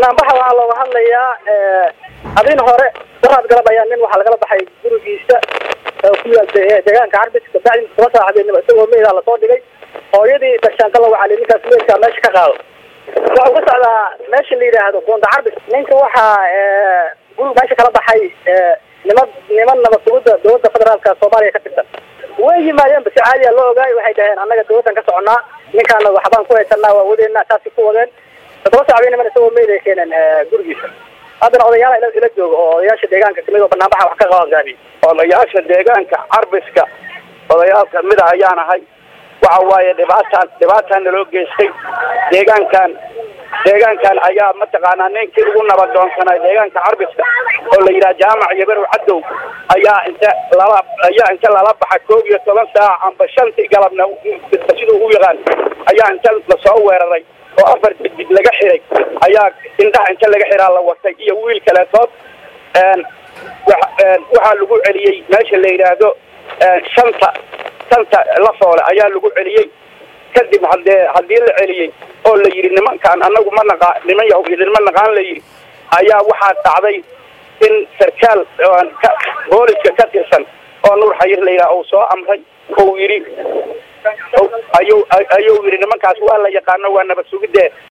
banaanbaxa waxaa looga hadlayaa habeen hore daraad galab ayaa nin waxaa lagala baxay gurigiisa ku yaal deegaanka carbis kabacdi toban saac habeenimo isagoo meydaa lasoo dhigay hooyadii dashaanka la wacalay ninkaas meydkaa meesha ka qaado waxau ka socdaa meesha la yidhaahdo goonda carbis ninka waxaa guri meesha kala baxay niman niman nabad sugidda dowladda federaalka soomaaliya ka tirsan way yimaadeenba si caadiya loo ogaay waxay dhaheen annaga dawladdan ka soconaa ninkaana waxbaan ku haysanaa waa wadeena saasi ku wadeen todoba saac bay niman isagoo meyd ay keeneen gurigiisa haddana odayaala ila ila jooga oo odayaasha deegaanka kamid oo banaanbaxa wax ka qaban gaabiy odayaasha deegaanka carbiska odayaal kamid a ayaan ahay waxa waaye dhibaataan dhibaataan naloo geystay deegaankan deegaankan ayaa mataqaanaa ninkii ugu nabadoonsanay deegaanka carbiska oo la yidhaha jaamac yabarow cadow ayaa inta lala ayaa inta lala baxa koob iyo toban saac amba shantii galabna siduu u yaqaan ayaa inta lasoo weeraray oo afar digdig laga xiray ayaa indhaha inta laga xiraa la watay iyo wiil kaleetood waxaa lagu celiyey meesha la yidhaahdo shanta shanta lafoole ayaa lagu celiyey kadib hadee haddii la celiyey oo la yidhi nimankaan anagu ma naqa niman yahuud idinma naqaan la yidhi ayaa waxaa dhacday in sarkaal booliska ka tirsan oo nuur xayir la yidhaha uu soo amray ou yidhi ayuu ayuu yidhi nimankaas waa la yaqaano waa nabad sugidee